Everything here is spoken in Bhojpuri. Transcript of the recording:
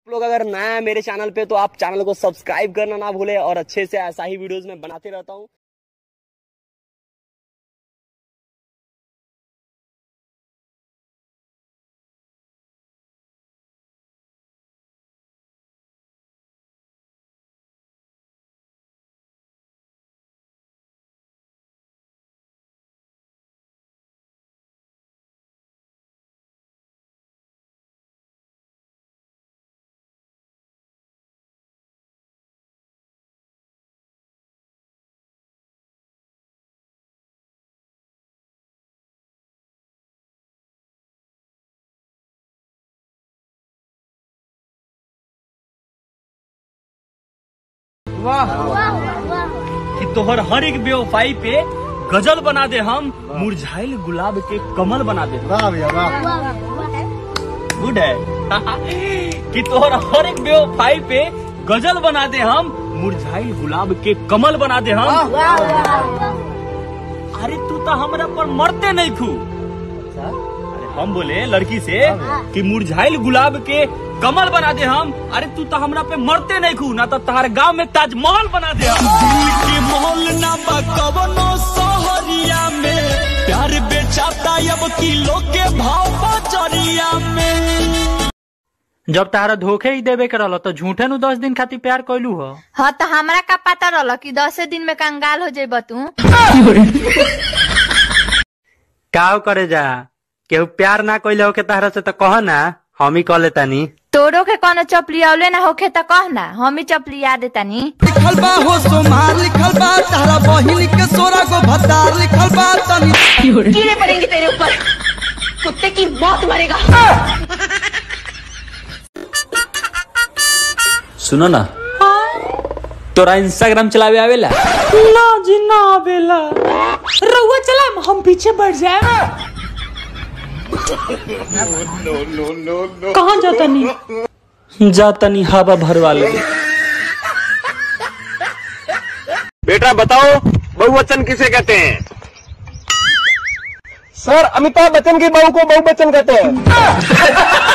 आप लोग अगर नया है मेरे चैनल पे तो आप चैनल को सब्सक्राइब करना ना भूले और अच्छे से ऐसा ही वीडियोस में बनाते रहता हूँ कि तोहर हर एक बेवफाई पे गजल बना दे हम मुरझाइल गुलाब के कमल बना दे वाह भैया वाह गुड है कि तोहर हर एक बेवफाई पे गजल बना दे हम मुरझाइल गुलाब के कमल बना दे हम अरे तू तो हमरा पर मरते नहीं खू अरे हम बोले लड़की से कि मुरझाइल गुलाब के कमल बना दे हम अरे तू तो हमरा पे मरते नहीं खू ना तो तुम्हारे गांव में ताजमहल बना दे हम दिल के महल ना बा कवनो सहरिया में प्यार बेचाता अब किलो के भाव बजरिया में जब तारा धोखे ही देवे के रहल तो झूठे नु दस दिन खातिर प्यार कैलू हो हाँ तो हमरा का पता रहल कि दसे दिन में कंगाल हो जेब तू काव करे जा केहू प्यार ना कैले होके तारा से तो कह ना हम ही कह लेतानी तोरो के कोनो चपलियावले ना होखे त कह ना हम ही चपलिया देतानी लिखल बा हो सोमार लिखल बा तारा बहिन के सोरा गो भतार लिखल बा तनी कीड़े पड़ेंगे तेरे ऊपर कुत्ते की मौत मरेगा सुनो ना तोरा इंस्टाग्राम चलावे आवेला ना जी ना बेला रउआ चला हम पीछे बढ़ जाए कहाँ जाता नहीं जा तनी हवा भरवा ले बेटा बताओ बहुवचन किसे कहते हैं सर अमिताभ बच्चन की बहू को बहु बच्चन कहते हैं